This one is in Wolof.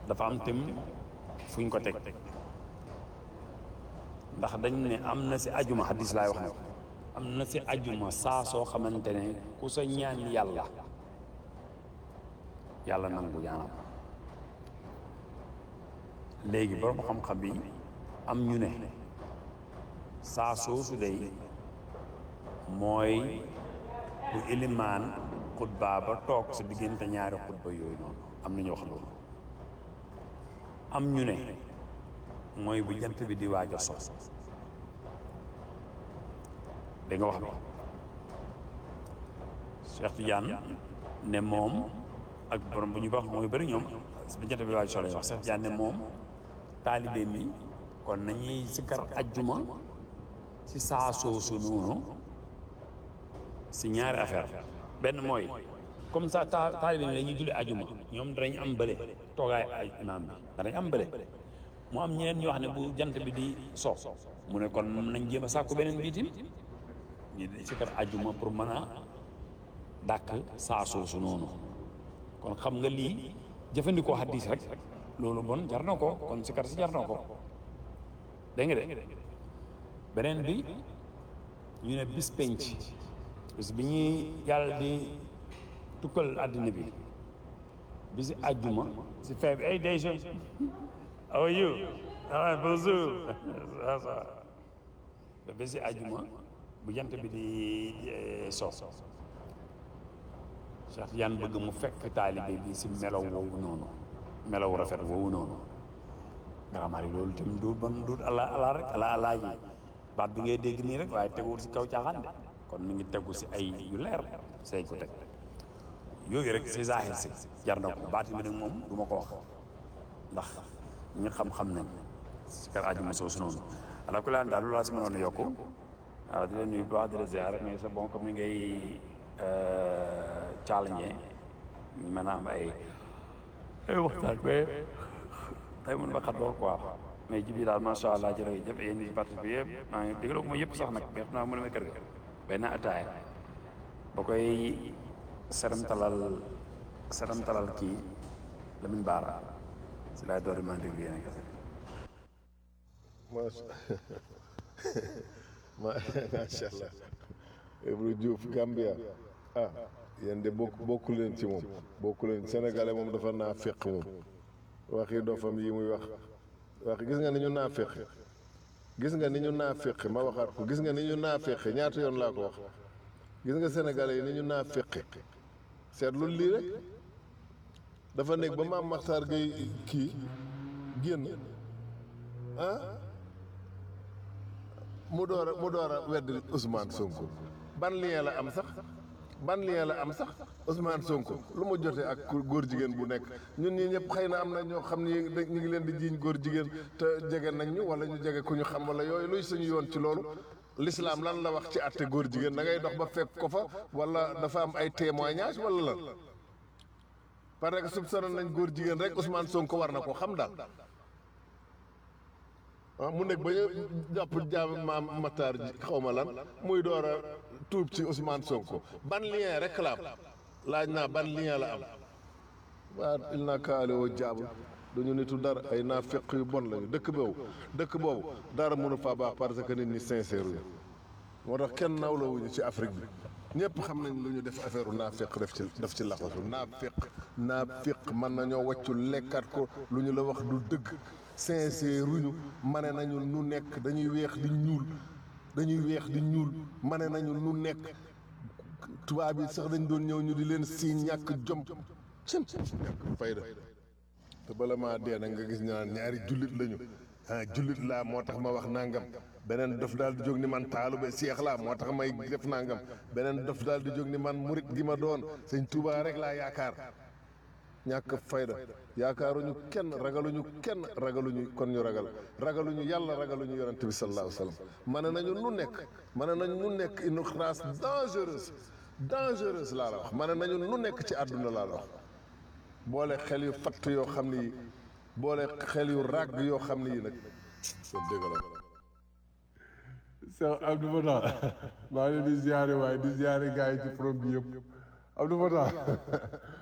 dafa am tim fu ñu ko teg ndax dañ ne am na si ajuma hadis laay wax ne am na si ajuma saa soo xamante ne ku sa ñaan yàlla yàlla nangu ñaanam léegi borom xam-xam bi am ñu ne saa soosu day mooy bu ilimaan xutba ba toog sa diggante ñaari xutba yooyu noonu am na ñu wax loolu am ñu ne mooy bu jant bi di waaj a so da nga wax bi Cheikh Tidiane ne moom ak borom bu ñu wax mooy bëri ñoom bu jant bi di waaj a so lay wax Cheikh Tidiane ne moom taalibe mi kon nañuy sikkar ajjuma ci saa soosu noonu si ñaari affaire benn mooy comme ça ta taalibe mi dañuy julli ajuma ñoom danañ am bële toogaay ay imaam bi danañ am bële mu am ñeneen ñoo xam ne bu jant bi di so mu ne kon nañ jéem a sàkku beneen biitim ñu di si kar ajuma pour mën a dàkk saa soosu noonu kon xam nga lii jëfandikoo hadis rek loolu bon jar na ko kon si kar si jar na ko dégg nga de beneen bi ñu ne bis penc bis bi ñuy yàlla di tukkal àddina bi bisi àjjuma si feeb ay day jeune how are you ah bonjour ça ça ba bisi àjjuma bu jant bi di so Cheikh Yan bëgg mu fekk taalibe bi si melaw woowu noonu melaw rafet woowu noonu grammaire yi loolu tamit du bon du ala ala rek ala ala ji baat bi ngay dégg nii rek waaye teguwul si kaw caaxaan de kon mi ngi tegu si ay yu leer say ko teg yooyu rek si zahir si jar na ko baati bi nag moom du ma ko wax ndax ñi xam-xam nañ si kar ajuma soosu noonu ala ku laan daal lu laa si mënoon a yokku waaw di leen nuyu bu baax di la ziar mais c'est bon comme ni ngay challenge mën a am ay ay waxtaan mais tey mun ba xat lool quoi mais ji bi daal macha allah jërëjëf yéen ñi participé yëpp maa ngi déglu ko ma yëpp sax nag mais xam naa mu demee kër ga benn ataaya ba koy seramtalal seramtalal kii Lamine Baara si laay door maa déglu yéen kese macha allah Ibou Diouf Gambia ah yéen de bokk bokku leen ci moom bokku leen sénégalais moom dafa naa féq moom waxi dofam yi muy wax wax gis nga ni ñu naa féq gis nga ni ñu naa féq ma waxaat ko gis nga ni ñu naa féq ñaata yoon laa ko wax gis nga sénégalais yi ni ñu naa féq seetlu lii rek dafa nekk ba maam Maxtaar Gay kii génn ah mu door a mu door a weddi Ousmane Sonko ban lien la am sax ban lien la am sax Ousmane Sonko lu mu jotee ak góor jigéen bu nekk ñun ñii ñëpp xëy na am na ñoo xam ni ñu ngi leen di jiiñ góor jigéen te jege nañ ñu wala ñu jege ku ñu xam wala yooyu luy suñu yoon ci loolu l'islam lan la wax ci àtte góor jigéen da ngay dox ba fekk ko fa wala dafa am ay témoignage wala lan parce que soupçonné nañ góor jigéen rek Ousmane Sonko war na ko xam daal ah mu nekk ba ñu jàpp jaam maam Matar ji xaw ma lan muy door a tuub ci Ousmane Sonko ban lien rek la am laaj naa ban lien la am waa il naa kaale woo jaabu duñu nitu dara ay naa feq yu bon lañu dëkk boobu dëkk boobu dara mënu faa baax parce que nit ñi sincère yu moo tax kenn nawlawuñu ci Afrique bi ñëpp xam nañ lu ñu def affaire naa feq def ci def ci laxasu naa feq naa feq mën nañoo wàccu lekkat ko lu ñu la wax du dëgg sincère ruñu mane nañu nu nekk dañuy weex di ñuul dañuy weex di ñuul mane nañu nu nekk tubaab yi sax dañ doon ñëw ñu di leen si ñàkk jom cëm ñàkk fayda te bala maa dee nag nga gis ñaan ñaari jullit lañu ah jullit laa moo tax ma wax nangam beneen dof daal di jóg ni man taalube seex laa moo tax may def nangam beneen dof daal di jóg ni man murit gi ma doon sëñ Tuubaa rek laa yaakaar ñàkk fayda yaakaaruñu kenn ragaluñu kenn ragaluñu kon ñu ragal ragaluñu yàlla ragaluñu yonente bi sallallahu alayhi wa sallam mane nañu nu nekk mane nañu nu nekk une race dangereuse dangereuse laa la wax mane nañu nu nekk ci àdduna laa la wax boole xel yu fatt yoo xam ne yi boole xel yu ràgg yoo xam ne yi nag soo dégg la Cheikh Abdou Fatah maa ngi leen di ziare waaye di ziare gars yi ci forom bi yëpp Abdou Fatah